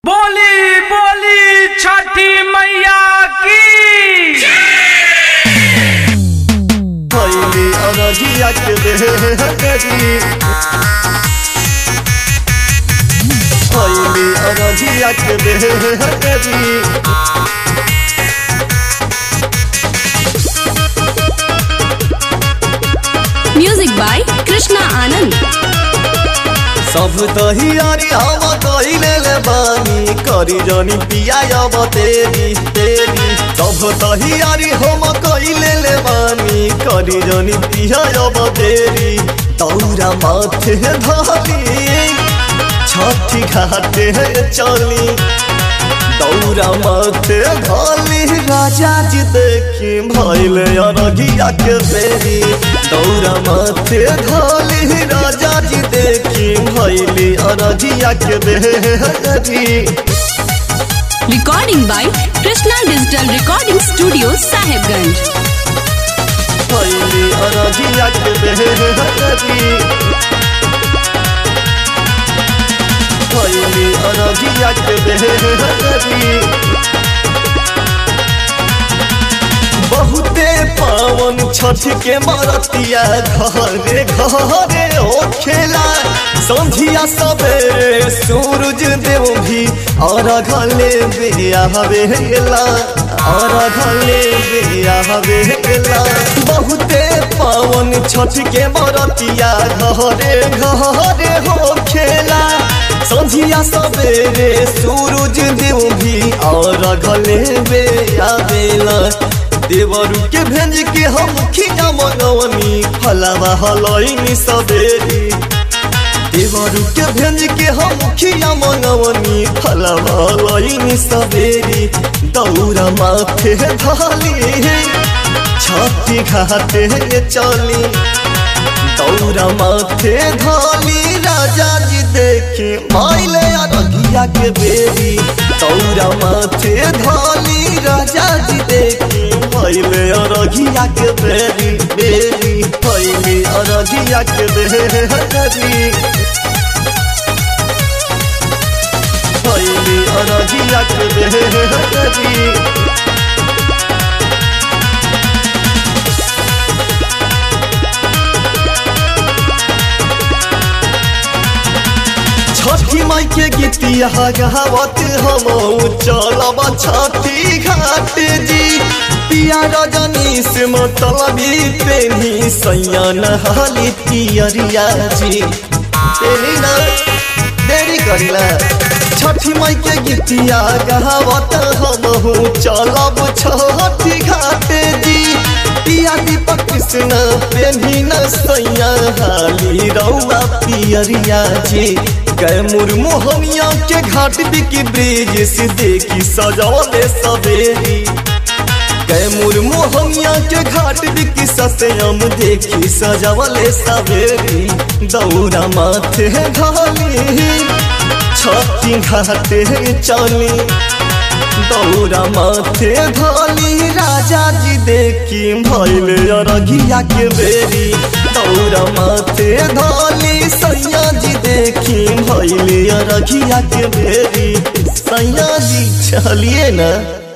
बोली बोली छठी मैया की भैली अरजिया के देहरी भैली अरजिया के देहरी म्यूजिक बाय कृष्णा आनंद सब दहियारी हम कइले ले बानी करी जनी पिया अब तेरी तेरी सब दहियारी हम कइले ले बानी करी जनी पिया अब तेरी तौरा माथे धली छठी घाटे चली दौरा माथे धली राजा जी देखी भैले अरगिया के बेरी दौरा माथे धली राजा जी देखी भैली अरगिया के बेरी recording by Krishna digital recording studio Sahebganj भैली अरगिया के बेरी भैली अरगिया के बेरी बहुते पावन छठ के मरतिया घरे घरे ओ खेला संझिया सवेरे सूरज देव भी और घले बिया हवेला और घले बिया हवेला बहुते पावन छठ के मरतिया घरे घरे हो खेला संझिया सवेरे सूरज देव भी और घले बिया बेला देवरू के भेज के हम खिया मंगवनी फलावा हलैनी सबेरी देवरू के भेज के हम खिया मंगवनी फलावा हलैनी सबेरी दौरा माथे धाली छठी घाटे चली दौरा माथे धाली राजा जी देखी माइले अरगिया के बेरी दौरा माथे धाली राजा जी देखी माइले अरगिया के बेरी बेरी माइले अरगिया के बेरी माइले अरगिया के बेरी छठी माई के गीतिया गावत हम चलब छठी घाट जी पिया रजनी से मतलबी पेनी सैया नहाली पियरिया जी तेरी ना देरी करिला छठी माई के गीतिया गावत हम चलब छठी घाट जी पिया दीपक कृष्ण पेनी न सैया हाली रौआ पियरिया जी गए मुर्मोहनिया के घाट बिकी ब्रिज से देखी सजौले सवेरी गए मुर्मोहनिया के घाट बिकी सत्यम देखी सजौले सवेरी दौरा माथे ढाली छठी घाटे चली दौरा माथे धाली राजा जी देखी भैले अरगिया के बेरी दौरा माथे धाली सैया जी देखी भैले अरगिया के बेरी सैया जी चलिए ना